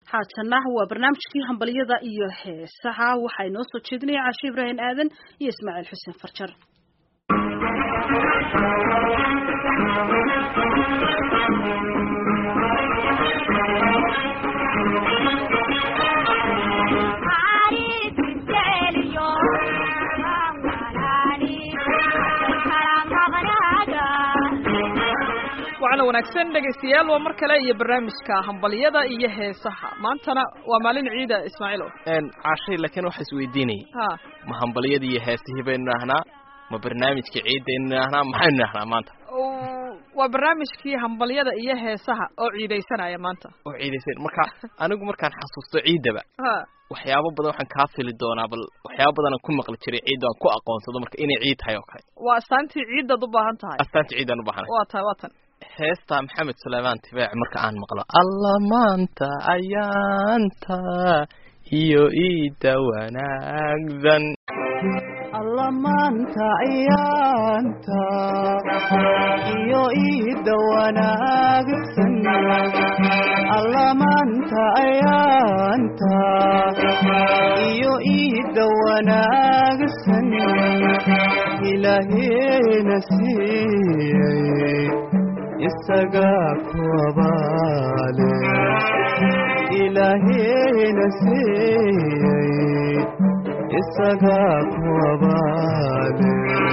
haatana waa barnaamijkii hambalyada iyo heesaha waxaa inoo soo jeedinaya cashe ibraahim aadan iyo ismaaciil xuseen farjar wacna wanaagsan dhegaystayaal waa mar kale iyo barnaamijka hambalyada iyo heesaha maantana waa maalin ciida ismaaciilo cashay laakiin waxa isweydiinayay ha ma hambalyada iyo heesihii baynu idhaahnaa ma barnaamijka ciidaynu idhaahnaa maxaynu idhahnaa maanta waa barnaamijkii hambalyada iyo heesaha oo ciidaysanaya maanta oo ciidaysan marka anigu markaan xasuusto ciidaba ha waxyaabo badan waxaan kaa fili doonaa bal waxyaabo badanaan ku maqli jiray ciidda aan ku aqoonsado marka inay ciid tahay oo kale waa astaantii ciiddaad u baahan tahay astaanta ciidaan u baahanay waa tahay waa tan heesta maxamed suleymaan tibaac marka aan maqlo alla maanta ayaanta iyo iida wanaagsan alla maanta ayaanta iyo iida wanaagsan alla maanta ayaanta iyo iida wanaagsan ilaaheena siiyey isagaa ku abaale ilaaheena siiyey isagaa ku abaale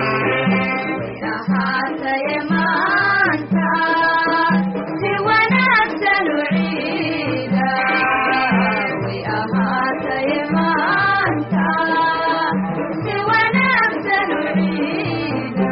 ahaataye maanta si wanaagsan u ciida way ahaataye maanta si wanaagsan u ciida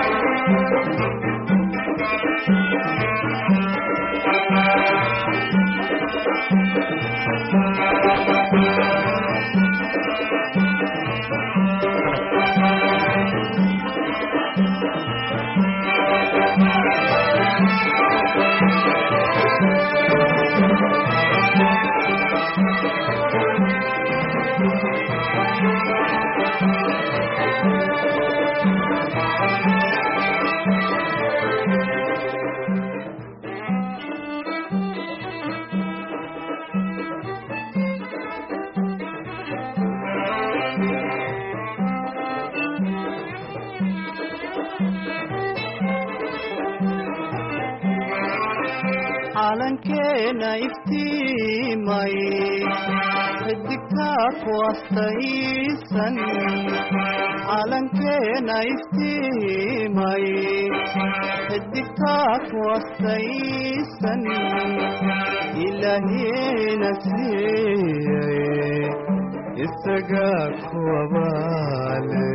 calankeena iftiimay xidigtaa ku astaysan calankeena iftiimay xidigtaa ku astaysan ilaahiina siiyey isagaa ku abaale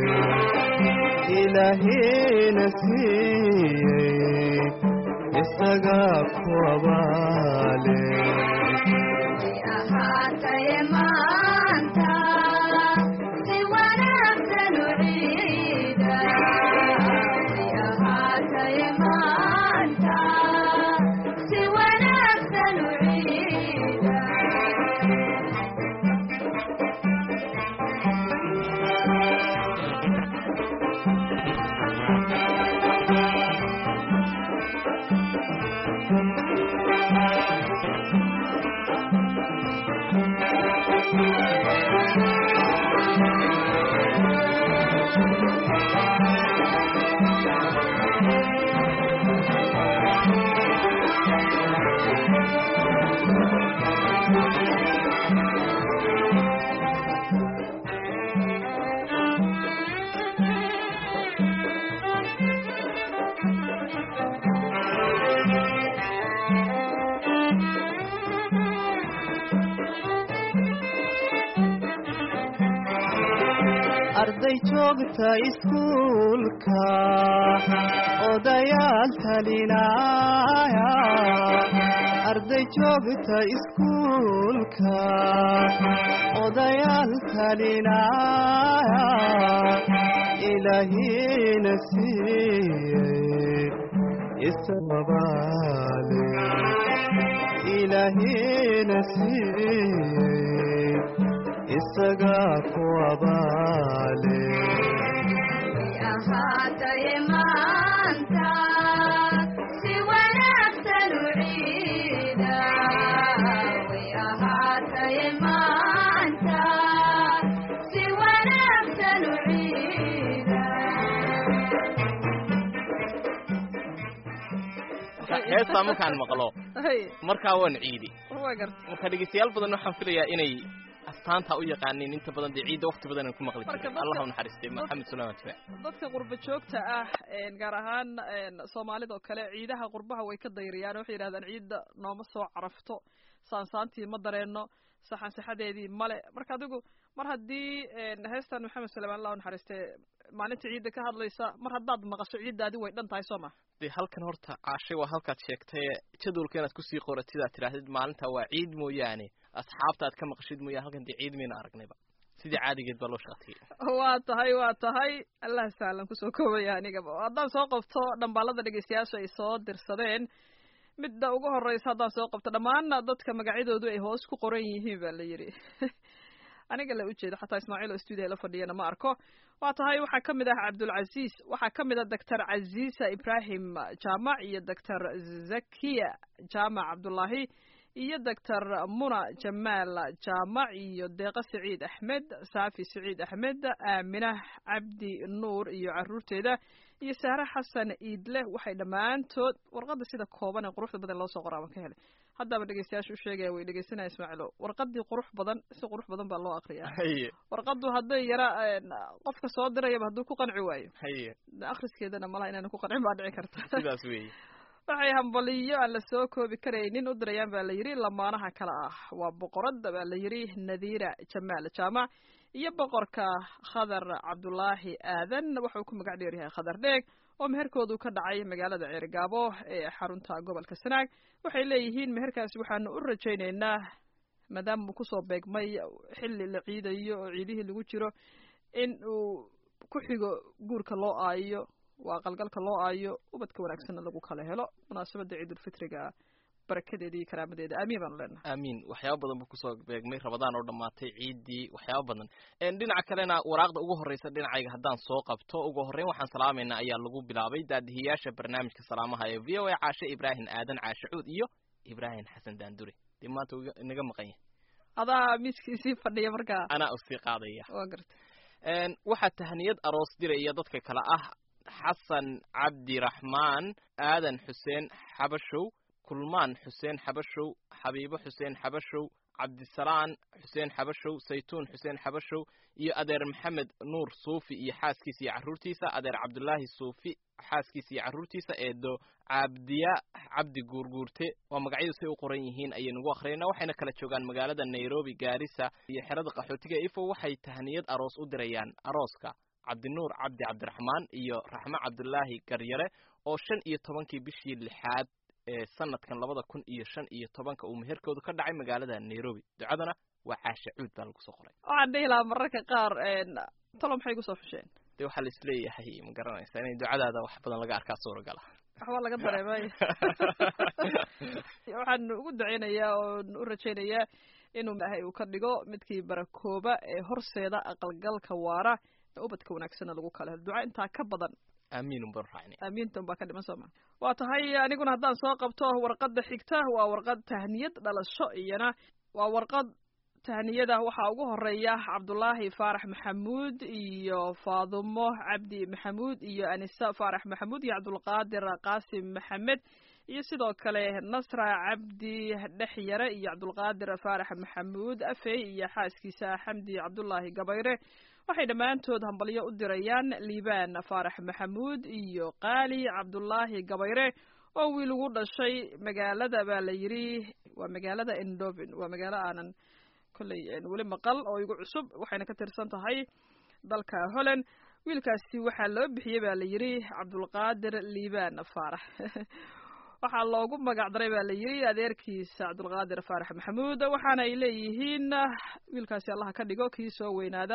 ilaahiina siiyey isagaa ku abaale way ahaataye maanta si wanaagsan u ciida way ahaataye maanta si wanaagsan u ciida arday joogta iskuulka odayaal talinaaya arday joogta iskuulka odayaal talinaaya ilaahiina siiyey isababaale ilaahiina siiyey isagaa ku abaale way ahaataye maanta si wanaagsan u ciida way ahaataye ahaataye maanta si wanaagsan u ciida heestaa markaan maqlo hay markaa waan ciidi waa garta marka dhegeystayaal badan waxaan filayaa inay astaanta u yaqaaniin inta badan dee ciidda waqti badan aan ku maqli Marka jirin dadka- allah u naxariistay maxamed suleyman tibaac dadka qurba joogta ah een, gaar ahaan een, soomaalida oo kale ciidaha qurbaha way ka dayriyaan waxay yidhahdaan ciidda nooma soo carafto saansaantii ma dareenno saxan saxadeedii male marka adigu mar haddii een, heestan maxamed suleyman allah u naxariistay maalinta ciidda ka hadlaysa mar haddaad maqasho ciiddaadi way dhan tahay soo ma dee halkan horta caashay waa halkaad sheegtay jadwalka inaad kusii qoratid aad tidhaahdid maalinta waa ciid mooyaane asxaabta aad ka maqashid mooyaane halkan dee ciid mayna aragnayba sidii caadigeed baa loo shaqatiyey waa tahay waa tahay allah sahlan kusoo koobaya anigaba haddaan soo qabto dhambaalada dhegeystayaasha ay soo dirsadeen midda ugu horeysa haddaan soo qabto dhammaan dadka magacyadoodu ay hoos ku qoran yihiin baa la yidhi aniga la ujeedo xataa ismaaciil oo stuudio la fadhiyana ma arko waa tahay waxaa ka mid ah cabdulcasiis waxaa ka mid ah doctor casiisa ibrahim jaamac iyo doctor zakiya jaamac cabdullaahi iyo doctor muna jamaal jaamac iyo deeqa siciid axmed saafi siciid axmed aaminah cabdi nuur iyo caruurteeda iyo sahre xasan iidle waxay dhammaantood warqadda sida kooban ee quruxda badan loo soo qoraa baan ka helay haddaba dhegeystayaasha u sheegaya way dhegeysanaya ismaaciilo warqadii qurux badan si qurux badan baa loo akriyaa haye warqaddu hadday yara een, qofka soo dirayaba hadduu ku qanci waayo haye akhriskeedana malaha inaanu ku qancin baa dhici karta sidaas weeye waxay hambaliyo aan la soo koobi karaynin u dirayaan baa la yidhi lamaanaha kale ah waa boqoradda baa la yidhi nadiira jamaal jaamac iyo boqorka khadar cabdulaahi aadan wuxuu ku magac dheer yahay khadar dheeg oo meherkoodu ka dhacay magaalada ceerigaabo ee xarunta gobolka sanaag waxay leeyihiin meherkaasi waxaanu u rajaynaynaa maadaama uu kusoo beegmay xilli la ciidayo oo ciidihii lagu jiro in uu ku xigo guurka loo aayo waa qalgalka loo aayo ubadka wanaagsanna lagu kala helo munaasabadda ciidulfitriga barakadeeda iyo karaamadeeda aamiin baanu leenahay aamiin waxyaaba badan buu kusoo beegmay rabadaan oo dhammaatay ciiddii waxyaaba badan En, dhinaca kalena waraaqda ugu horreysa dhinacayga haddaan soo qabto ugu horreyn waxaan salaamaynaa ayaa lagu bilaabay daadihiyaasha barnaamijka salaamaha ee v o a caashe ibraahim aadan caashe cuud iyo ibraahim xasan daandure dee maanta wuu iga- inaga maqan yahay adaa miiskiisii fadhiya markaa anaa usii qaadaya waa garta En, waxaa tahniyad aroos diraya dadka kale ah xasan cabdiraxmaan aadan xuseen xabashow kulmaan xuseen xabashow xabiibo xuseen xabashow cabdisalaan xuseen xabashow saytuun xuseen xabashow iyo adeer maxamed nuur suufi iyo xaaskiisa iyo carruurtiisa adeer cabdulaahi suufi xaaskiisa iyo carruurtiisa eedo cabdiya cabdi guurguurte waa magacyadu say u qoran yihiin ayaynu ugu akhriyayna waxayna kala joogaan magaalada nairobi gaarisa iyo xerada qaxootiga ifo waxay tahniyad aroos u dirayaan arooska cabdinuur cabdi cabdiraxmaan iyo raxmo cabdulaahi garyare oo shan iyo tobankii bishii lixaad ee sanadkan labada kun iyo shan iyo tobanka uu meherkoodu ka dhacay magaalada nairobi ducadana waa caashe cuud baa lagu soo qoray waxaan dhihi lahaa mararka qaar talo maxay kusoo xusheen dee waxaa la isleeyahay ma garanaysa inay ducadaada wax badan laga arkaa suuragala waxbaa laga dareemay waxaan ugu duceynayaa oon u rajaynayaa inuu ilaahay uu ka dhigo midkii barakooba ee horseeda aqalgalka waara ee ubadka wanaagsana lagu kala helo duca intaa ka badan aamiin un baan raacnay aamiintan baa ka dhiman sooma waa tahay aniguna haddaan soo qabto warqadda xigta waa warqad tahniyad dhalasho iyana waa warqad tahniyada waxaa ugu horeeya cabdulaahi faarax maxamuud iyo faadumo cabdi maxamuud iyo anisa faarax maxamuud iyo cabdulqaadir qaasim maxamed iyo sidoo kale nasra cabdi dhexyare iyo cabdulqaadir faarax maxamuud afey iyo xaaskiisa xamdi cabdulaahi gabayre waxay dhammaantood hambalyo u dirayaan liibaan faarax maxamuud iyo qaali cabdulaahi gabayre oo wiil ugu dhashay magaalada baa la yidhi waa magaalada endovin waa magaalo aanan kolley weli maqal oo igu cusub waxayna ka tirsan tahay dalka holland wiilkaasi waxaa loo bixiyey baa la yidhi cabdulqaadir liibaan faarax waxaa loogu magac daray baa la yidhi adeerkiisa cabdulqaadir faarax maxamuud waxaana ay leeyihiin wiilkaasi allaha ka dhigo kii soo weynaada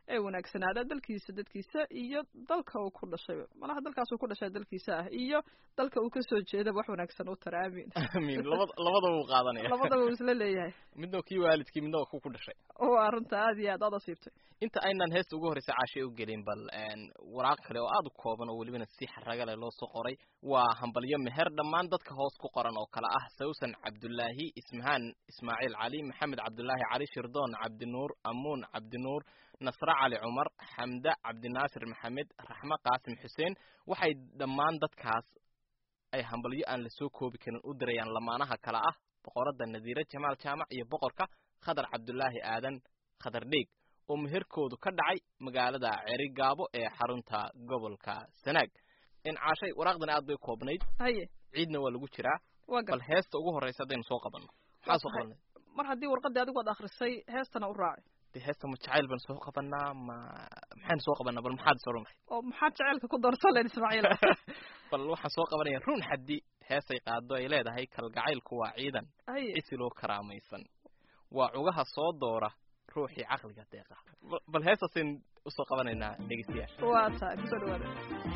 ee wanaagsanaada dalkiisa dadkiisa iyo dalka uu ku dhashay malaha dalkaas uu ku dhashay dalkiisa ah iyo dalka uu kasoo jeedaba wax wanaagsan u tara aamin amiin labada labadaba uu qaadanaya labadaba uu isla leeyahay midna kii waalidkii midna ku ku dhashay waa runta aad iyo aad aad asiibtay inta aynaan heesta ugu horreysay caashay u gelin bal waraaq kale oo aada u kooban oo welibana si xaraga leh loo soo qoray waa hambalyo meher dhammaan dadka hoos ku qoran oo kale ah sawsan cabdullaahi ismahaan ismaaciil cali maxamed cabdullaahi cali shirdoon cabdinuur amuun cabdinuur nasre cali cumar xamde cabdinaasir maxamed raxme qaasim xuseen waxay dhammaan dadkaas ay hambalyo aan lasoo koobi karin u dirayaan lamaanaha kale ah boqoradda nadiire jamaal jaamac iyo boqorka khadar cabdullaahi aadan khadar dheeg oo meherkoodu ka dhacay magaalada cerigaabo ee xarunta gobolka sanaag in caashay waraaqdani aad bay koobnayd haye ciidna waa lagu jiraa waa bal gal heesta ugu horreysa haddaynu soo qabanno maxaa soo qabanay mar haddii warqaddii adigu aad akhrisay heestana u raaci de heesta ma jacayl baan soo qabanaa ma maxaynu soo qabanaa bal maxaad is odhanahay oo maxaad jaceylka ku doorsan leen ismaaciil bal waxaan soo qabanaya run xaddi heesay qaado ay leedahay kalgacaylku waa ciidan haye cisiloo karaamaysan waa cugaha soo doora ruuxii caqliga deeqa Bal- bal heestaasaynu usoo qabanaynaa dhegeystayaasha waa tahay kusoo dhawaada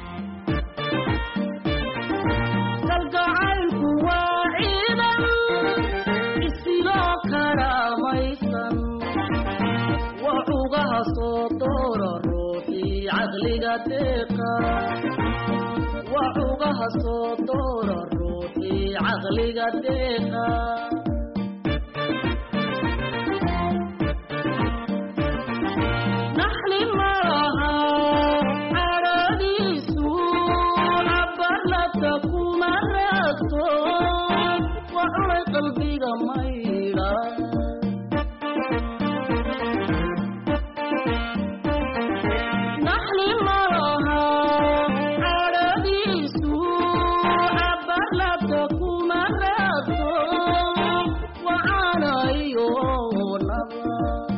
kalgacaylku waa ciidan isiloo karaamaysan waa cugaha soo doora ruuxii caqliga deeqa waa cugaha soo doora ruuxii caqliga deeqa naxli malaha caradiisu cabarlabta kuma raagto waa cunay qalbiga maydha naxli malaha caradiisu cabarlabta kuma raagto waa canayo naba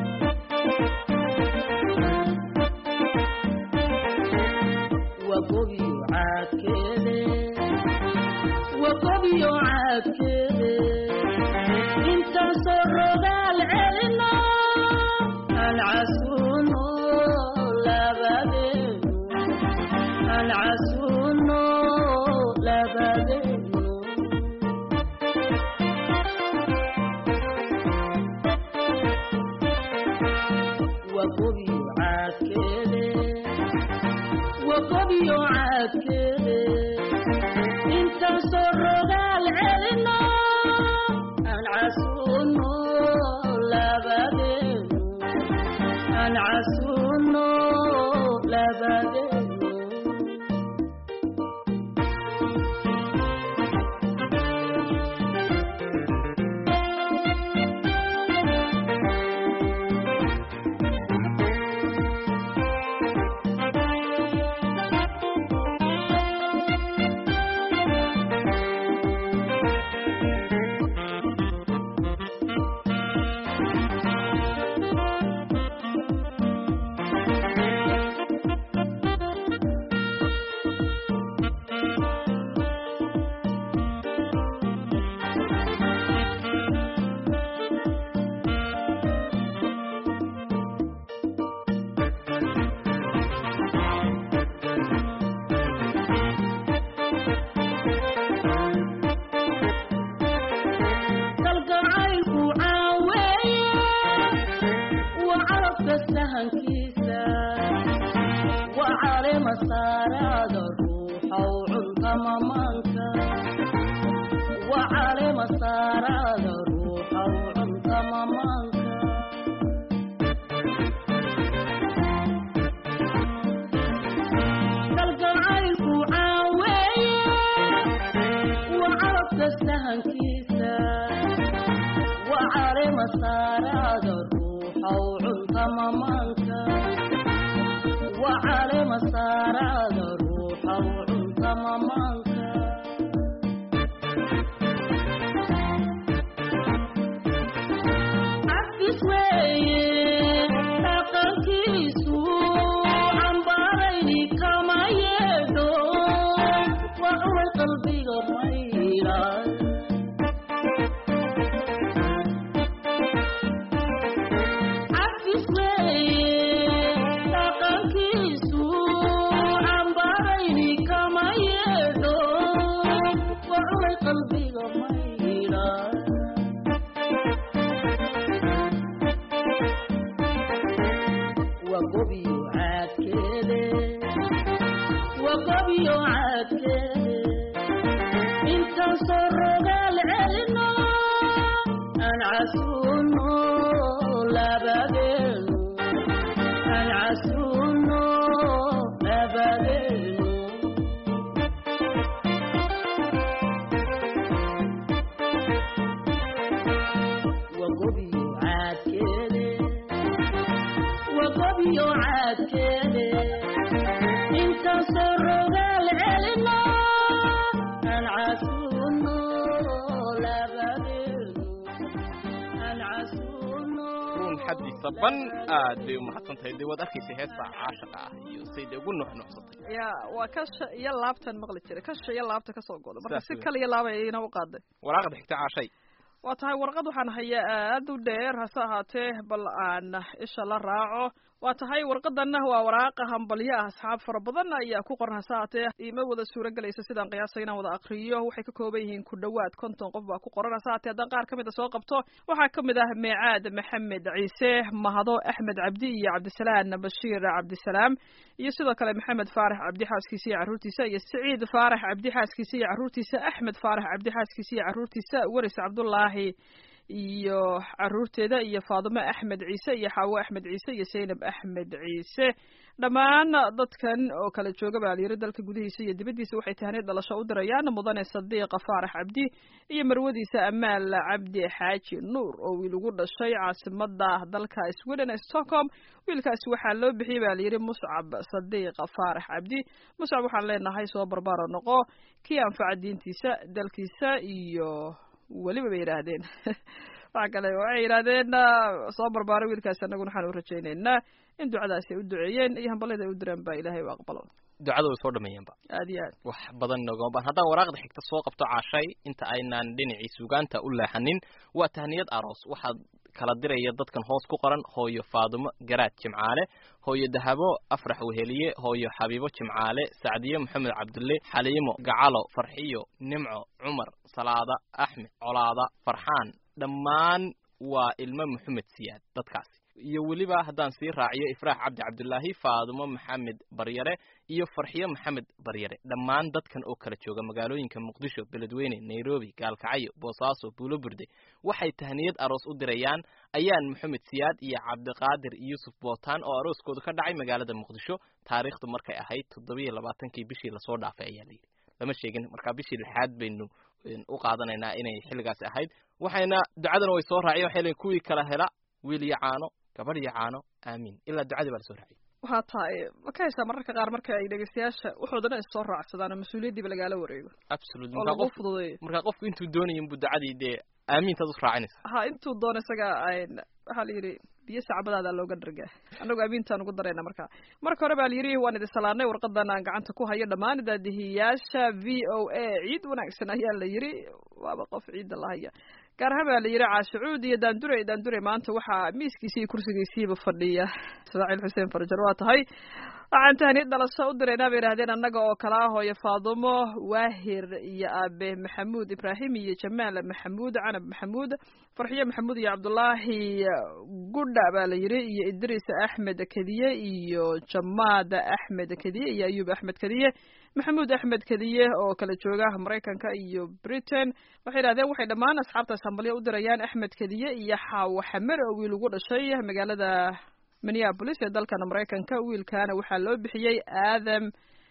وقبي عاكده وقبي عاكده انت سرد العلنا العسون لبدين العسون لبدين وقبي عاكده وقبي عاكده انت سرد العلنا العسون لبدين العسون لبدين kalgacaylku caaweeye waa carabka sahankiisa waa caleema saaraada ruuxow cunka mamaanka waa caleema saaraada ruuxow cunka mamaanka kalgacaylku caaweeye waa carabka sahankiisa waa caleema saaraada ruuxow cunka mamaanka waa caleema saaraada ruuxow cunka mamaanka cafis weeye dhaqankiisu cambaarayni kama yeedho waa cunay qalbiga maydha cafis weeye wagobiyo caadkeede intaasoo rogaal celino aan casuuno labadeenu aan casuuno labadeenu wagobiyo caadkeede wagobiyo caadkeede intaasoo rogaal celino aan casuuno labadeenu aan casuuno ruun xaddiisa ban aad bay u mahadsan tahay dee waad arkaysa heesta caashaqa ah iyo say dee ugu nuxnuxsatay ya waa kasha iyo laabtan maqli jiray kasha iyo laabta kasoo goda marka Saas si wey. kale iyo laaba ayayna u qaaday waraaqda xigta caashay waa tahay warqad waxaan hayaa aad u dheer hase ahaatee bal aan isha la raaco waa tahay warqadanna waa waraaqa hambalyo ah asxaab fara badan ayaa ku qoran hase ahaatee iima wada suuro gelaysa sidaan qiyaasay inaan wada akriyo waxay ka kooban yihiin ku dhowaad konton qof baa ku qoran hase ahaatee haddaan qaar ka mid a soo qabto waxaa ka mid ah meecaad maxamed ciise mahado axmed cabdi iyo cabdisalaan bashiir cabdisalaam iyo sidoo kale maxamed faarax cabdi xaaskiisa iyo carruurtiisa iyo siciid faarax cabdi xaaskiisa iyo carruurtiisa axmed faarax cabdi xaaskiisa iyo carruurtiisa waris cabdullaahi iyo caruurteeda iyo faadimo axmed ciise iyo xaawo axmed ciise iyo zaynab axmed ciise dhammaan dadkan oo kala jooga baa layiri dalka gudihiisa iyo dibaddiisa waxay tahniyad dhalasho u dirayaan mudane sadiiqa faarax cabdi iyo marwadiisa amaal cabdi xaaji nuur oo wiil ugu dhashay caasimada dalka sweden ee stockholm wiilkaasi waxaa loo bixiyey baa layidhi muscab sadiiqa faarax cabdi muscab waxaan leenahay soo barbaaro noqo kii anfaca diintiisa dalkiisa iyo weliba bay yidhaahdeen waxa kale waxay yidhaahdeen soo barbaaro wiilkaasi annaguna waxaan u rajaynaynaa in ducadaasi ay u duceeyeen iyo hambalada ay u direen baa ilaahay u aqbalo ducada way soo dhameeyeenba aad iyo aad wax badan noogama baan haddaan waraaqda xigta soo qabto caashay inta aynaan dhinacii sugaanta u leexanin waa tahniyad aroos waxaad kala diraya dadkan hoos ku qoran hooyo faadumo garaad jimcaale hooyo dahabo afrax weheliye hooyo xabiibo jimcaale sacdiye maxamed cabdulle xaliimo gacalo farxiyo nimco cumar salaada axmed colaada farxaan dhammaan waa ilmo maxamed siyaad dadkaasi iyo weliba haddaan sii raaciyo ifraax cabdi cabdulaahi faadumo maxamed baryare iyo farxiyo maxamed baryare dhammaan dadkan oo kala jooga magaalooyinka muqdisho beledweyne nairobi gaalkacyo boosaaso buulo burde waxay tahniyad aroos u dirayaan ayaan maxamed siyaad iyo cabdiqaadir yuusuf bootaan oo arooskooda ka dhacay magaalada muqdisho taariikhdu markay ahayd toddobiyo labaatankii bishii lasoo dhaafay ayaa layidhi lama sheegin markaa bishii lixaad baynu u qaadanaynaa inay xilligaasi ahayd waxayna ducadana way soo raaciyeen waxay leeyiin kuwii kala hela wiil iyo caano gabadh iyo caano aamiin ilaa ducadii baa lasoo raaciyay waxaa tahay ma ka haysaa mararka qaar marka ay dhegeystayaasha wuxuudana is soo raacsadaan oo mas-uuliyaddiiba lagaala wareego absolute oo markaa lagu qof fududeeyo markaa qofku intuu doonayo inbuu ducadii dee aamiintaad u raacinaysa ha intuu doono isaga ayn waxaa la yidhi biyo sacbadaada looga dhargaa annagu amiintaan ugu darayna marka marka hore baa la yidhi waan idin salaanay warqadan aan gacanta ku hayo dhammaan daadihiyaasha v o a ciid wanaagsan ayaa la yidhi waaba qof ciidda la haya gaar ahaan baa la yidhi caashicuud iyo daandure daandure maanta waxaa miiskiisi iyo kursigiisiiba fadhiya ismaaciil xuseen farjar waa tahay waxaan tahniyad dhalasho u diraynaa bay yidhahdeen annaga oo kala ah hooyo faadumo waahir iyo aabe maxamuud ibraahim iyo jamaal maxamuud canab maxamuud farxiyo maxamuud iyo cabdulaahi gudha baa la yidhi iyo idris axmed kediye iyo jamaad axmed kediye iyo ayuub axmed kediye maxamuud axmed kediye oo kala jooga maraykanka iyo britain waxay yidhahdeen waxay dhammaan asxaabtaas hambalyo u dirayaan axmed kediye iyo xaawo xamer oo wiil ugu dhashay magaalada minneapolis ee dalkan maraykanka wiilkaana waxaa loo bixiyey aadam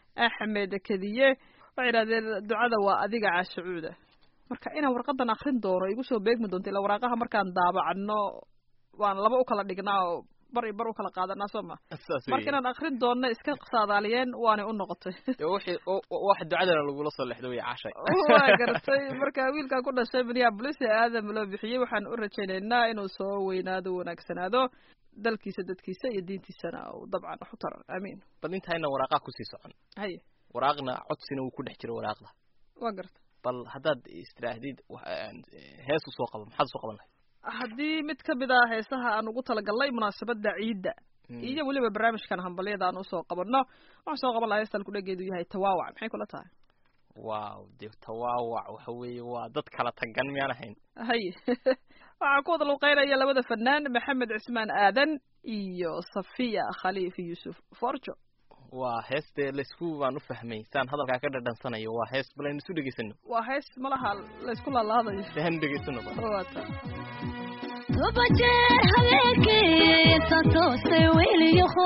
axmed kediye waxay yidhahdeen ducada waa adiga caashacuuda marka inaan warqadan akrin doono igu soo beegmi doonto ilaa waraaqaha markaan daabacno waan laba u kala dhignaa oo bar iyo bar u kala qaadanaa soo ma saas marka inaan akrin doonno iska saadaaliyeen waanay u noqotay wixii wax ducadana lagula soo lexdo way caashay waa garatay marka wiilkaa ku dhashay minneapolis ee aadam loo bixiyey waxaan u rajaynaynaa inuu soo weynaado wanaagsanaado dalkiisa dadkiisa iyo diintiisana uu dabcan wax u taro aamiin bal intayna waraaqaha kusii socon haye waraaqna codsina wuu ku dhex jiro waraaqda waa garta bal haddaad istiraahdiid wa- hees usoo qabo maxaad usoo qaban lahayd haddii mid ka mid ah heesaha aan ugu talagalnay munaasabadda ciidda iyo weliba barnaamijkan hambalyada aan usoo qabanno waxaan soo qaban lahaa heestaan kudhageedu yahay tawaawac maxay kula tahay waaw dee tawaawac waxa weeye waa dad kala tagan miyaan ahayn haye waxaa ku wada luqeynaya labada fanaan maxamed cismaan aadan iyo safiya khaliif yuusuf forjo waa heeste laysku baan u fahmay saan hadalkaa ka dhadhansanayo waa hees bal aynu isu dhegaysano waa hees malaha laysku laalaadayo de hanu dhegaysano ba waata toba jeer habeenkii santoostay weliyaho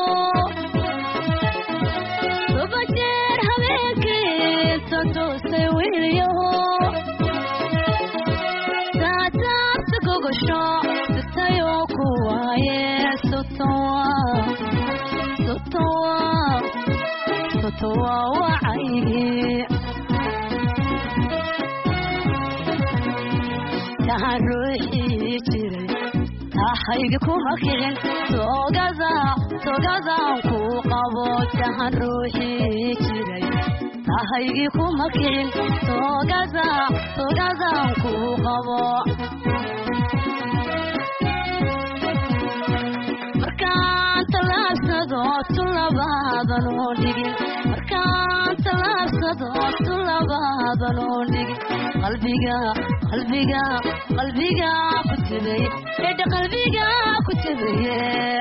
toba jeer habeenkii santoostay weliyaho saataabta gogosho sitayoo ku waaye sotowa sotowa sotowa wacaygi tahan ruuxii jiray tahayga kuma kicin togada togadaan ku qabo tahan ruuxii jiray tahaygii kuma kicin togada togadaan ku qabo markaan talaabsado tulabaadan oo dhigin markaan talaabsado tulabaadan oo dhigin qalbiga qalbiga qalbiga ku tibay edha qalbiga ku tibaye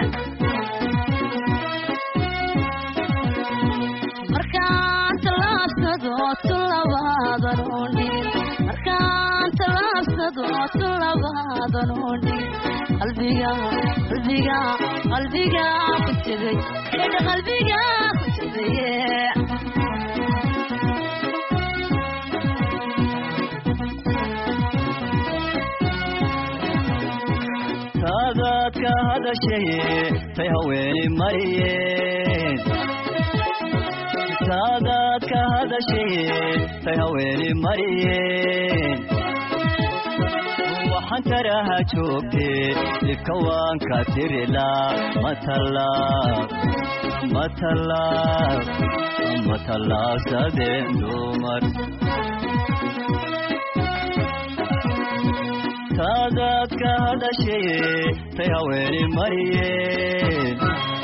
markaan talaabsado tulabaadan oo dhigin markaan talaabsado tulabaadan oo dhigin qalbiga qalbiga qalbiga ku tibay edha qalbiga ku tibaye taadaad ka hadashaye tay haweeni mariyeen taadaad ka hadashaye tay haweeni mariyeen waxaan taraha joogtee dhibka waan ka tirilaa matalaab matalaab matalaabsadeen dumar taadaad ka hadashaye tay haweeni mariyeen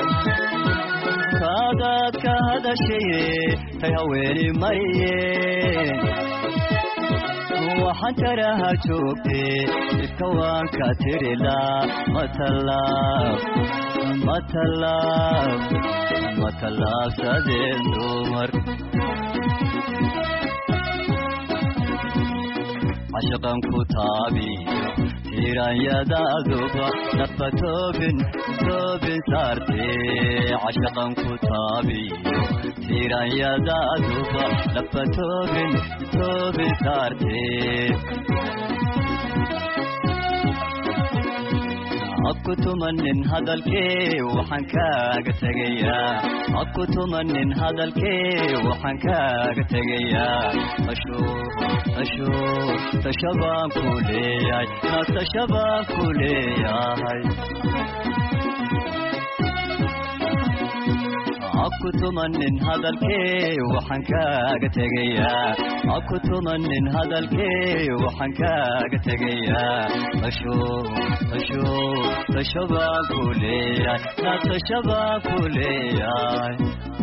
taadaad ka hadashaye tay haweeni mariyeen waxaan taraha joogtee dhibka waan ka tirilaa matalaab matalaab matalaabsadeen dumar cashaqan ku taabiyo tiiranyadaaduba nafba toobin toobin saartee cashaqan ku taabiyo tiiranyadaaduba nafba toobin toobin saartee aku tumanin hadalkee waxaan kaaga tegayaa aku tumanin hadalkee waxaan kaaga tegayaa asho asho tasha baan ku leeyahay nasasha baan ku leeyahay aku tumanin hadalkee waxaan kaaga tegayaa aku tumanin hadalkee waxaan kaaga tegayaa asho asho tasha baan ku leeyahay nasasha baan ku leeyahay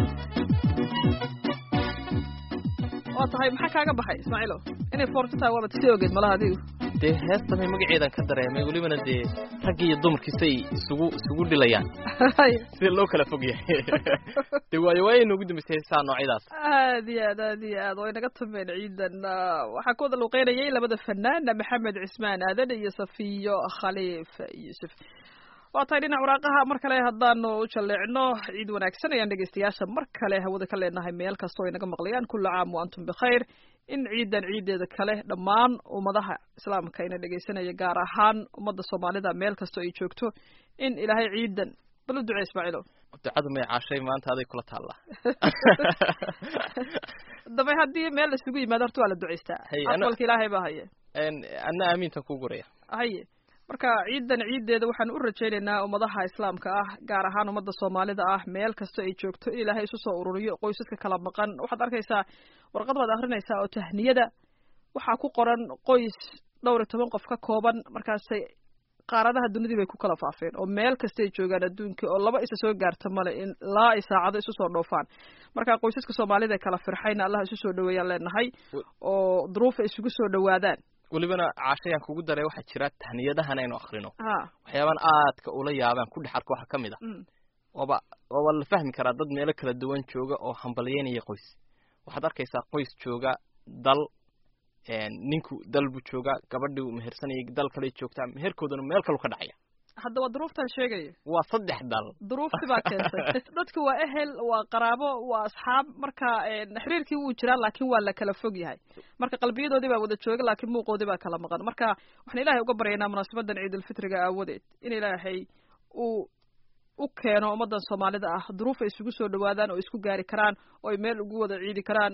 waa tahay maxaa kaaga baxay ismaaciilo inay foorto tahay waaba tisii ogeed malaha adigu dee heestamay magaceedan ka dareemay welibana dee raggi iyo dumarkiisay isugu isugu dhilayaan sida loo kala fog yahay dee waayo waaya noogu dambeysay heesaha noocyadaas aad iyo aad aad iyo aad way naga tumeen ciidan waxaa ku wada luuqeynayay labada fanaan maxamed cismaan aadan iyo safiyo khaliif yuusuf waa tahay dhinac waraaqaha mar kale haddaanu u jalleecno ciid wanaagsan ayaan dhegeystayaasha mar kale hawada ka leenahay meel kastoo ay naga maqlayaan kulla caam wa antum bikhayr in ciidan ciideeda kale dhammaan ummadaha islaamka ina dhegeysanaya gaar ahaan ummadda soomaalida meel kastoo ay joogto in ilaahay ciidan bal u ducey ismaaciilo ducadu may caashay maanta aday kula taallaa dabay haddii meel isugu yimaado horta waa la duceystaa Hay, ana- aqbalka ilaahay baa haye anna aamiintan kuu guraya haye marka ciidan ciideeda waxaan u rajaynaynaa ummadaha islaamka ah gaar ahaan ummadda soomaalida ah meel kasta ay joogto in ilaahay isu soo ururiyo qoysaska kala maqan waxaad arkaysaa warqad baad akrinaysaa oo tahniyada waxaa ku qoran qoys dhowr iyo toban qof ka kooban markaasay qaaradaha dunidii bay ku kala faafeen oo meel kastay joogaan adduunka oo laba isa soo gaarta male in laa ay saacado isu soo dhoofaan marka qoysaska soomaalida ee kala firxayna allah isu soo dhaweeyaan leenahay oo duruufa isugu soo dhawaadaan welibana caashayaan kugu daray waxaa jira tahniyadahan aynu akrino ha waxyaaban aadka ula yaabaan ku dhex arko waxaa ka mid a mm. waaba waaba la fahmi karaa dad meelo kala duwan jooga oo hambalyeynaya qoys waxaad arkaysaa qoys jooga dal ninku dal buu joogaa gabadhii uu mehersanayay dal kale joogtaa meherkooduna meel kalu ka dhacaya hadda waa duruuftan sheegaya waa saddex dal duruufti baa keentay dadku waa ehel waa qaraabo waa asxaab marka xiriirkii wuu jiraa laakiin waa la kala fog yahay marka qalbiyadoodii baa wada jooga laakiin muuqoodii baa kala maqan marka waxaan ilaahay uga baryaynaa munaasabadan ciidulfitriga aawadeed in ilaahay uu u keeno ummadan soomaalida ah duruuf ay isugu soo dhawaadaan oo isku gaari karaan oo ay meel ugu wada ciidi karaan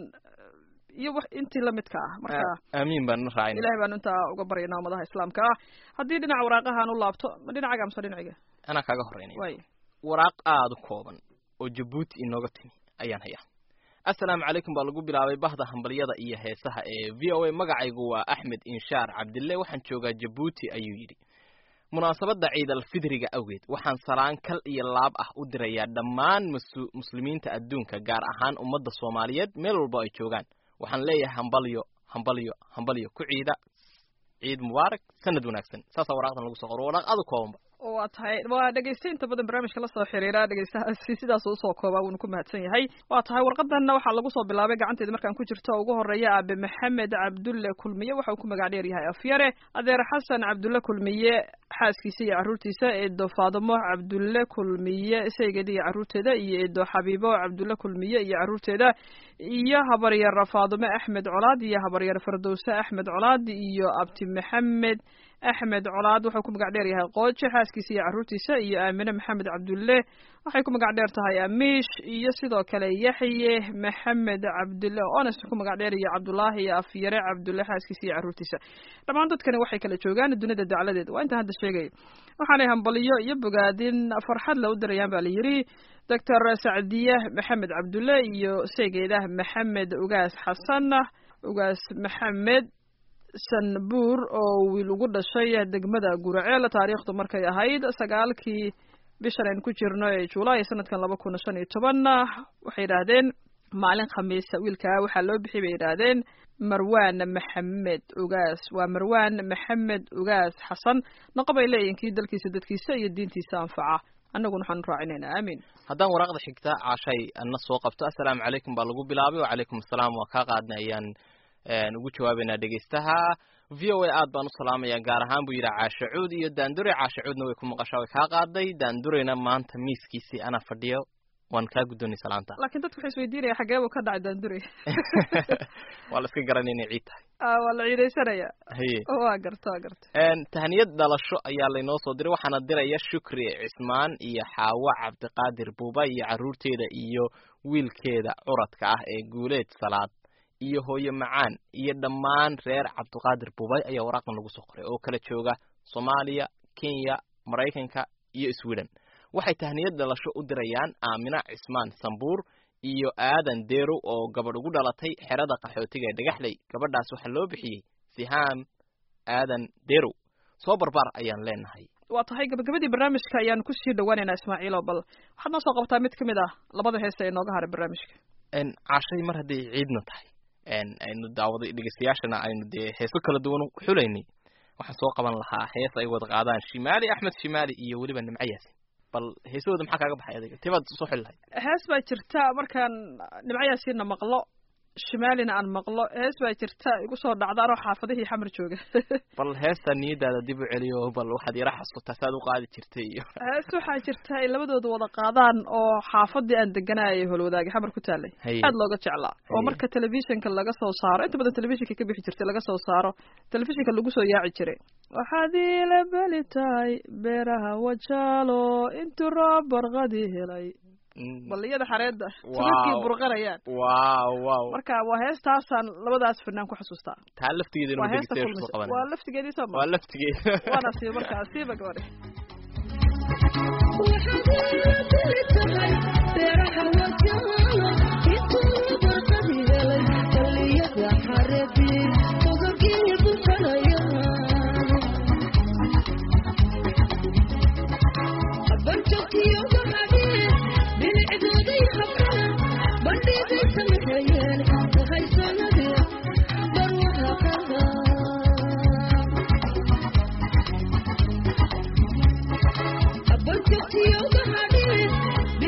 iyo wax intii lamidka ah marka aamiin baan raacayna ilahay baanu intaa uga baryaynaa ummadaha islaamka ah haddii dhinaca waraaqahaan u laabto ma dhinacaga mise dhinaciga anaa kaaga horeynaya way waraaq aada u kooban oo jabuuti inooga timi ayaan hayaa assalaamu calaykum baa lagu bilaabay bahda hambalyada iyo heesaha ee v o a magacaygu waa axmed inshaar cabdille waxaan joogaa jabuuti ayuu yidhi munaasabadda ciidalfidriga awgeed waxaan salaan kal iyo laab ah u dirayaa dhammaan masu muslimiinta adduunka gaar ahaan ummadda soomaaliyeed meel walbo ay joogaan waxaan leeyahay hambalyo hambalyo hambalyo ku ciida ciid mubaarak sanad wanaagsan saasaa waraaqdan lagu soo qoro waraaq aada u koobanba waa tahay waa dhegeysta inta badan barnaamijka lasoo xiriira dhegeystahaasi sidaas usoo koobaa wuuna ku mahadsan yahay waa tahay warqadanna waxaa lagu soo bilaabay gacanteeda markaan ku jirto ugu horeeya aabe maxamed cabdulle kulmiye waxa uu ku magac dheer yahay afyare adeer xasan cabdulle kulmiye xaaskiisa iyo carruurtiisa eedo faadimo cabdulle kulmiye saygeeda iyo carruurteeda iyo eedo xabiibo cabdulle kulmiye iyo carruurteeda iyo habaryar faadime axmed colaad iyo habaryar fardowse axmed colaad iyo abti maxamed axmed colaad wuxuu ku magac dheer yahay qooje xaaskiisa iyo carruurtiisa iyo aamine maxamed cabdulle waxay ku magac dheer tahay amiish iyo sidoo kale yaxye maxamed cabdulle ones ku magac dheer iyo cabdullaahi iyo afyare cabdulle xaaskiisa iyo carruurtiisa dhammaan dadkani waxay kala joogaan dunida dacladeed waa intaan hadda sheegay waxaanay hambaliyo iyo bogaadin farxad la u dirayaan baa la yidhi doctor sacdiye maxamed cabdulle iyo seegeedah maxamed ugaas xasan ugaas maxamed sanbuur oo wiil ugu dhashay degmada guraceel taariikhdu markay ahayd sagaalkii bishan aynu ku jirno ee juulaay sanadkan laba kun shan iyo toban waxay yidhaahdeen maalin khamiisa wiilkaa waxaa loo bixiyay bay yidhaahdeen marwan maxamed ugaas waa marwan maxamed ugaas xasan noqo bay leeyihin kii dalkiisa dadkiisa iyo diintiisa anfaca annaguna waxaanu raacinaynaa aamiin haddaan waraaqda xigta caashay ana soo qabto assalaamu calaykum baa lagu bilaabay wacalaykum assalaam waa kaa qaadnay ayaan ugu jawaabaynaa dhegeystaha v o a aad baan u salaamaya gaar ahaan buu yidhi caasha cuud iyo daandure caasha cuudna way ku maqashaa way kaa qaaday daandureyna maanta miiskiisii anaa fadhiyo waan kaa guddoonay salaanta laakiin dadku waxay isweydiinaya xagee buu ka dhacay daandure waa la iska garanay inay ciid tahay waa la ciidaysanaya haye waa garta waa garta tahniyad dhalasho ayaa laynoo soo diray waxaana diraya shukri cismaan iyo xaawo cabdiqaadir buuba iyo carruurteeda iyo wiilkeeda curadka ah ee guuleed salaad iyo hooyo macaan iyo dhammaan reer cabdiqaadir bubay ayaa waraaqdan lagu soo qoray oo kala jooga soomaaliya kenya maraykanka iyo sweden waxay tahniyad dhalasho u dirayaan aamina cismaan sambuur iyo aadan deerow oo gabadh ugu dhalatay xerada qaxootiga ee dhagaxley gabadhaas waxaa loo bixiyey sihaam aadan deerow soo barbaar ayaan leenahay waa tahay gabagabadii barnaamijka ayaanu kusii dhawaaneynaa ismaaciilo bal waxaad noo soo qabtaa mid ka mid ah labada heesta ee nooga haray barnaamijka caashay mar hadday ciidna tahay aynu daawaday dhegeystayaashana aynu dee heeso kala duwan xulaynay waxaan soo qaban lahaa hees ay wada qaadaan shimaali axmed shimaali iyo weliba nimco yaasin bal heesahooda maxaa kaaga baxay adiga tibaad soo xuli lahayd hees baa jirta markaan nimco yaasiinna maqlo shimaalina aan maqlo hees baa jirta igu soo dhacda anoo xaafadihii xamar jooga bal heestaa niyadaada dib u celiyo bal waxaad yara xasuutaa saad u qaadi jirtay iyo hees waxaa jirta ay labadooda wada qaadaan oo xaafadii aan deganayay holwadaagi xamar ku taalay Haye. aad looga jeclaa oo Haye. marka telefishinka laga soo saaro inta badan telefishinka ka bixi jirtay laga soo saaro telefishinka lagu soo yaaci jiray waxaad iila beli tahay beeraha wajaalo intuu roob barqadii helay Mm. balliyada xareedda Wow. sababkii burqanayaan waaw waaw marka waa heestaasaan labadaas fanaan ku xasuustaa taa laftigeeda waa inuu heesta dhegeystayaashu soo kulmisa qabanaya waa laftigeedii soo waa maa laftigeeda waana sii markaa siiba gabadhe Thank you.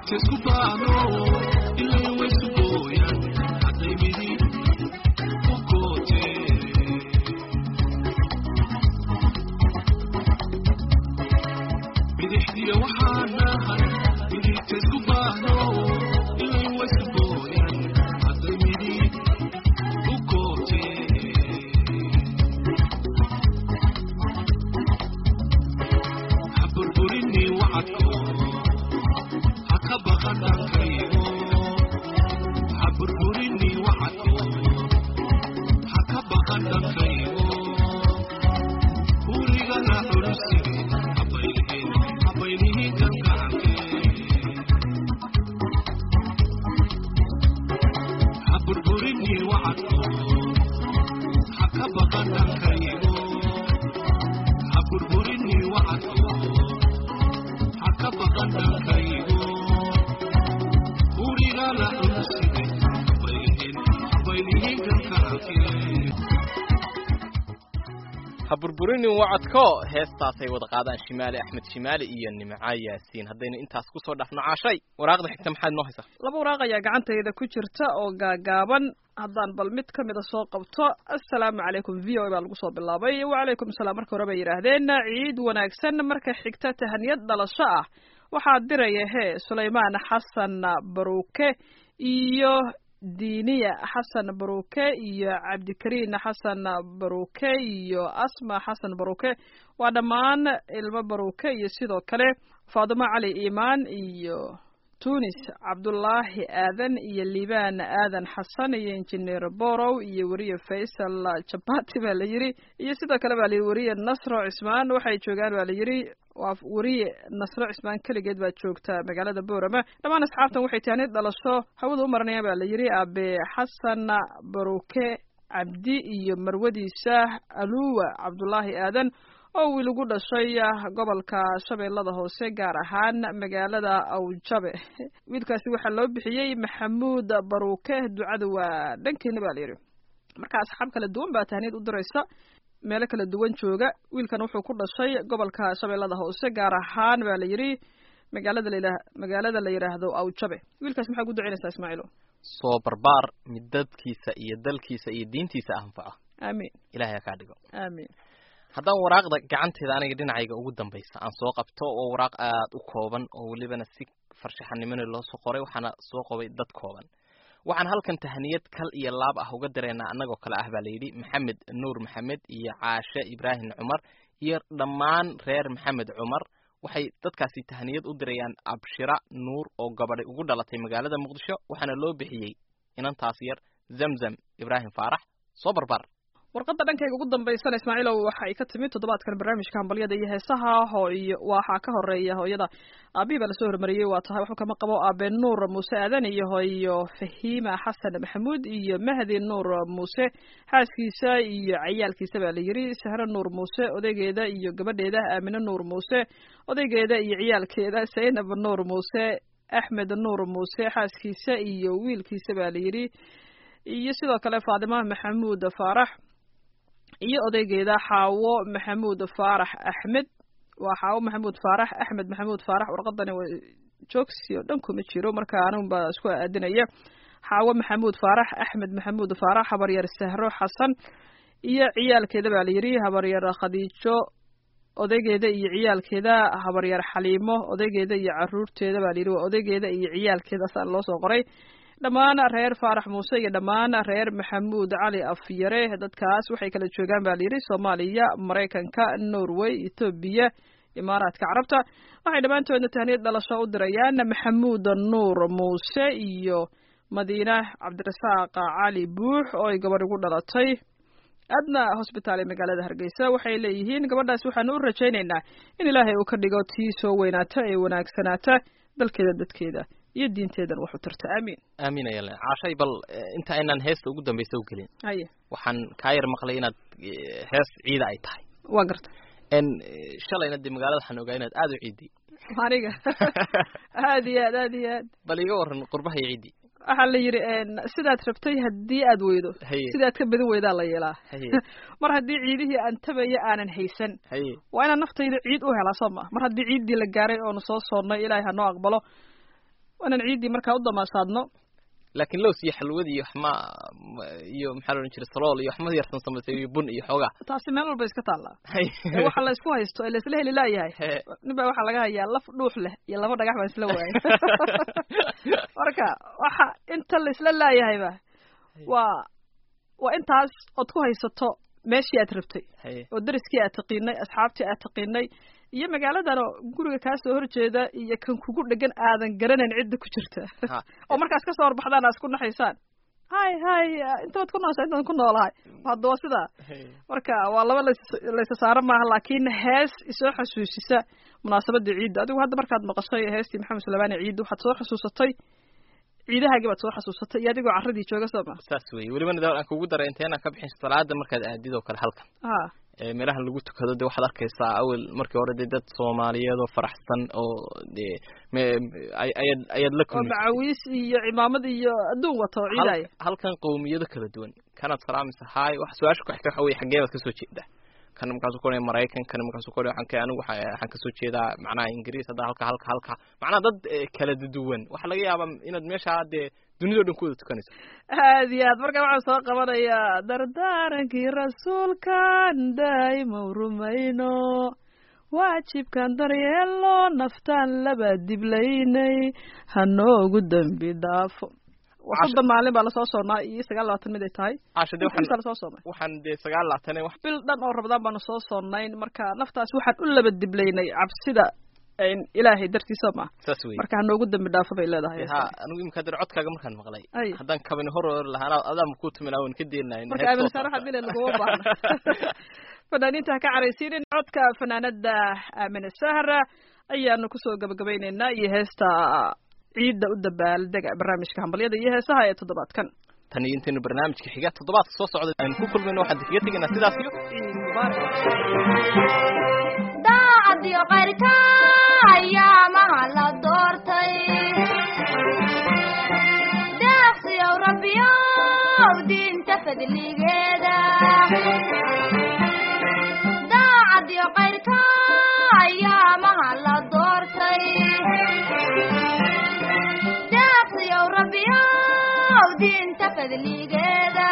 ha burburinin wacadko heestaasay wada qaadaan shimaali axmed shimaali iyo nimca yaasiin haddaynu intaas kusoo dhafno caashay waraaqda xigta maxaad noo haysaa laba waraaq ayaa gacantayda ku jirta oo gaagaaban haddaan bal mid ka mida soo qabto assalaamu calaykum v o a baa lagu soo bilaabay wacalaykum asalaam marka hore bay yidhaahdeen ciid wanaagsan marka xigta tahaniyad dhalasho ah waxaa diraya hee sulaymaan xasan baruuke iyo diiniya xasan baruuke iyo cabdikariin xasan baruuke iyo asma xasan baruuke waa dhammaan ilmo baruuke iyo sidoo kale faadimo cali iimaan iyo tunis cabdullaahi aadan iyo liibaan aadan xasan iyo injineer borow iyo weriye faysal jabati baa la yidhi iyo sidoo kale baa la yidhi weriye nasro cismaan waxay joogaan baa la yidhi waa weriye nasro cismaan keligeed baa joogta magaalada boorama dhammaan asxaabtan waxay tahanid dhalasho hawada u maranayaan baa la yidhi abe xasan baruke cabdi iyo marwadiisa aluwa cabdullaahi aadan oo wiil ugu dhashay gobolka shabeellada hoose gaar ahaan magaalada awjabe wiilkaasi waxaa loo bixiyey maxamuud baruuke ducada waa dhankeena baa la yidhi marka asxaab kala duwan baa tahniyad u diraysa meelo kala duwan jooga wiilkan wuxuu ku dhashay gobolka shabeellada hoose gaar ahaan baa la yidhi magaalada la magaalada la yidhaahdo awjabe wiilkaas maxaa ku ducinaysaa ismaaciilo soo barbaar mid dadkiisa iyo dalkiisa iyo diintiisa anfaca aamiin ilahay ha kaa dhigo aamiin haddaan waraaqda gacanteeda aniga dhinacayga ugu dambaysa aan soo qabto oo waraaq aada u kooban oo welibana si farshaxanimona loo soo qoray waxaana soo qobay dad kooban waxaan halkan tahaniyad kal iyo laab ah uga dareynaa annagoo kale ah baa layidhi maxamed nuur maxamed iyo caashe ibraahim cumar iyo dhammaan reer maxamed cumar waxay dadkaasi tahaniyad u dirayaan abshira nuur oo gabadhay ugu dhalatay magaalada muqdisho waxaana loo bixiyey inantaas yar zamzam ibraahim faarax soo barbar warqadda dhankayga ugu dambaysana ismaaciilow waxa ay ka timid toddobaadkan barnaamijka hambalyada iyo heesaha hooyo waxaa ka horeeya hooyada aabihii baa lasoo hormariyey waa tahay waxba kama qabo aabe nuur muuse aadan iyo hooyo fahiima xasan maxamuud iyo mahdi nuur muuse xaaskiisa iyo cayaalkiisa baa la yidhi sahre nuur muuse odaygeeda iyo gabadheeda aamine nuur muuse odaygeeda iyo ciyaalkeeda zaynab nuur muuse axmed nuur muuse xaaskiisa iyo wiilkiisa baa la yidhi iyo sidoo kale faadima maxamuud faarax iyo odaygeeda xaawo maxamuud faarax axmed waa xaawo maxamuud faarax axmed maxamuud faarax warqadani waa joogsi oo dhan kuma jiro marka anigun baa isku aadinaya xaawo maxamuud faarax axmed maxamuud faarax habaryar sahro xasan iyo ciyaalkeeda baa la yidhi habaryar khadiijo odaygeeda iyo ciyaalkeeda habaryar xaliimo odaygeeda iyo caruurteeda baa la yidhi waa odaygeeda iyo ciyaalkeeda saa loo soo qoray dhammaan reer faarax muuse iyo dhammaan reer maxamuud cali afyare dadkaas waxay kala joogaan baa layidhi soomaaliya maraykanka norway etoobiya imaaraadka carabta waxay dhammaantoodna tahniyad dhalasho u dirayaan maxamuud nuur muuse iyo madiina cabdirasaaq cali buux oo ay gabadh ugu dhalatay adna hosbitaal ee magaalada hargeysa waxay leeyihiin gabadhaas waxaanu u rajaynaynaa in ilaahay uu ka dhigo tii soo weynaata ee wanaagsanaata dalkeeda dadkeeda iyo diinteedan wax u tarta aamiin aamin ayale caashay bal inta aynaan heesta ugu dambaysa u gelin haye waxaan kaa yar maqlay inaad hees ciida ay tahay waa garta n shalayna dee magaalada waxaan ogaa inaad aada u ciiday aniga aad iyo aad aad iyo aad bal iga waran qurbaha iyo ciiddii waxaa la yidhi sidaad rabtay haddii aad weydo haye sidaad ka badin weydaa la yeelaa haye mar haddii ciidihii aan tabaya aanan haysan haye waa inaan naftayda ciid u helaa soo ma mar haddii ciiddii la gaaray oonu soo soonnay ilaahay ha noo aqbalo waanan ciiddii markaa u damaasaadno laakiin lows iyo xalwadi iyo waxma iyo maxaa la odhan jiray salool iyo waxma yarsan samaysay iyo bun iyo xoogaa taasi meel walba iska taallaa ee waxa la isku haysto ee la isla heli laayahay He. nin baa waxaa laga hayaa laf dhuux leh iyo laba dhagax baan isla waayay marka waxa inta la isla laayahayba waa waa intaas ood ku haysato meeshii aad rabtay Haye. oo dariskii aad taqiinay asxaabtii aad taqiinay iyo magaaladan oo guriga kaa soo horjeeda iyo kan kugu dhegan aadan garanayn cidda ku jirta Ha. oo markaas ka soo horbaxdaan aad isku naxaysaan hay hay intaad ku noosha intaan ku noolahay hadda waa sidaa Haye. marka waa laba lays- laysa saaro maaha laakiin hees isoo xasuusisa munaasabadii ciidda adigu hadda markaad maqashay heestii maxamed suleymaani ciidda waxaad soo xasuusatay ciidahaagii baad soo xasuusatay iyo adigoo carradii jooga soo ma saas weeye welibana dawal aan kugu daray inteenaan ka bixin salaada markaad aadid oo kale halkan ha ee meelahan lagu tukado de waxaad arkaysaa awel markii hore dee dad soomaaliyeed oo faraxsan oo dee me- ay- ayaad ayaad la oo kulmi macawiis iyo cimaamad iyo adduun wata oo ciidaya Hal- halkan qowmiyado kala duwan kanaad salaamaysa haay wax su-aasha ku xigta waxa weye xaggee baad kasoo jeedaa kana markaasuu ku maraykan kana markaasuu ku waxaan ka anigu waxa- waxaan kasoo jeedaa macnaha ingiriis hadda halka halka halka macnaha dad eh, kala duwan waxaa laga yaabaa inaad meesha dee dunidao dhan ku wada tukanayso aad iyo aad marka waxaan soo qabanayaa dardaarankii rasuulkan daa'ima rumayno waajibkan daryeelo naftaan laba diblaynay hanoogu dembi dhaafo waa soddon maalin baa lasoo soonnaa iyo sagaal labaatan mid ay tahay caasha de inta waxaan lasoo soomay waxaan dee sagaal laatane wax bil dhan oo rabadaan baanu soo sonnayn marka naftaas waxaan u laba diblaynay cabsida een ilaahay dartiisa ma saas weye marka hanoogu dembi dhaafo bay leedahay ha anigu imika hadda codkaaga markaan maqlay Ay. haddaan kabani hor hor lahaa adaama ku tumin awan ka deenayn marka aamin saare waxaad bile laguma baahna fanaaniinta ha ka caraysiinin codka fanaanada aamine sahra ayaanu kusoo gabagabaynaynaa iyo heesta ciidda u dabaaldega barnaamijka hambalyada iyo heesaha ee toddobaadkan tan iyo intaynu barnaamijka xiga toddobaadka soo socda aynu ku kulmayno waxaan kaga tegaynaa sidaas iyo ciid mubaarak daacadiyo qayrka ayaamaha la doortay deeqsiyow rabbiyow diinta fadligeeda daacadiyo qayrka ayaamaha la doortay deeqsiyow rabbiyow diinta fadligeeda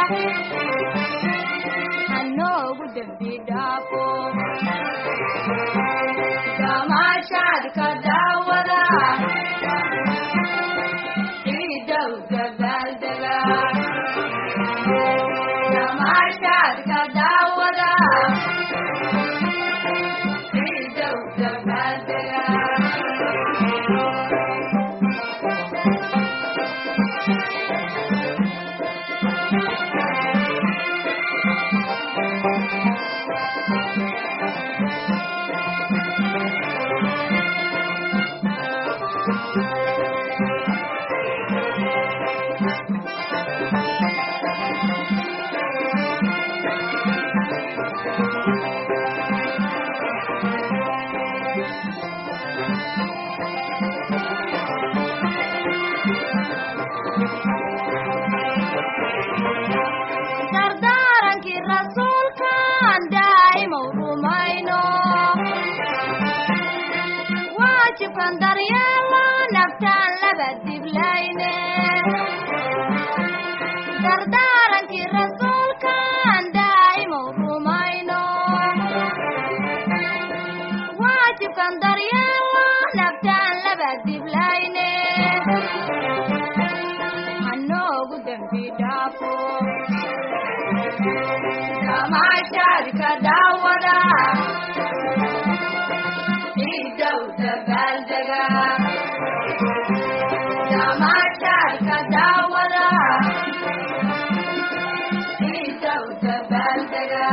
hanoogu dembi dhaafo gamaashaadka daawada ciidow dabaaldega gamaashaadka daawada ciidow dabaaldega dardaarankii rasuulkan daa'imow rumayno waajibkan daryeelo naftaan laba diblayne dardaarankii rasuulkan daa'imow rumayno waajibkan daryeelo naftaan laba diblayne hanoogu dembi dhaafo gamaashaadka daawada ciidow dabaaldega gamaashaadka daawada ciidow dabaaldega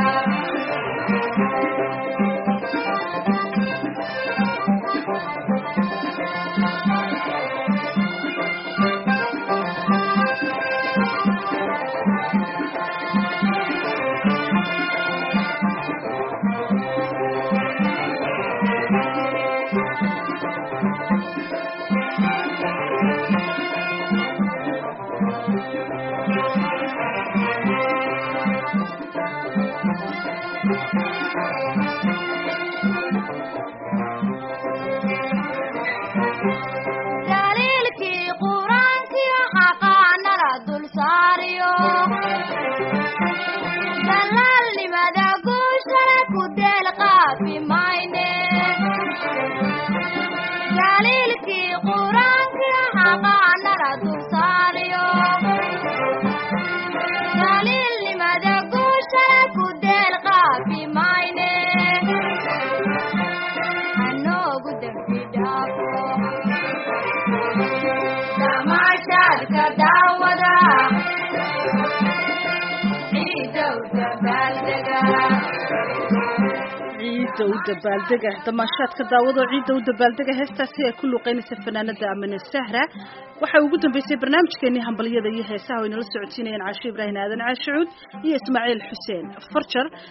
barwaaqaanala dulsaariyo daliilnimada guushana ku deel qaafi mayne hanoogu dembi dhaafo tamaashaadka daawada ciidow dabaaldega ciidda u dabaaldega damaashaadka daawado ciidda u dabaaldega heestaasi ay ku luuqeynaysa fanaanada amane sahra waxaa ugu dambeysay barnaamijkeenii hambalyada iyo heesaha oo inala socotiinayeen caashe ibraahim aadan caashicuud iyo ismaaciil xuseen farjar